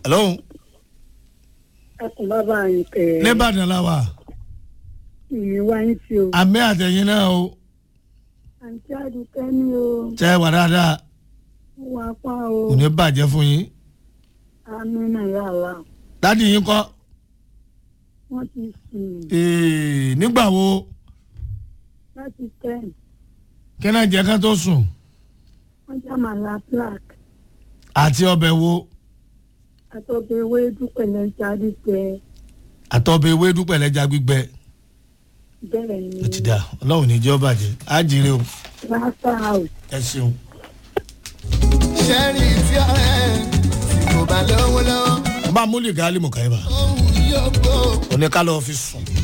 hello ẹkùn bàbá yín kẹ nìbàdàn la wà ìyẹn wá yín tí o àmì àtẹ̀yìn náà o àǹtí àdùkẹ́ ni o tẹ́ wà dáadáa wà pa o kò ní bàjẹ́ fún yín àmì náà yà wá dádì yín kọ́ wọ́n ti sùn Ee, nígbà wo láti ten kí náà jẹ́ ká tó sùn wọ́n já màlá black àti ọbẹ̀ wo àtọ́bẹ̀ ewé dúpẹ̀lẹ̀ jáde tẹ àtọ́bẹ̀ ewédú pẹ̀lẹ́ja gbígbẹ bẹ́ẹ̀ ni ó ti dà ọlọ́run ní jẹ́ ó bàjẹ́ á jèrè o rasta house ẹ ṣeun. sẹ́rí tí ọ̀rẹ́ tí kò bá lówó lọ́wọ́ bá a múlì gáálì mọ̀káyébà òun yóò gbó. oníkálọ̀ fi sùn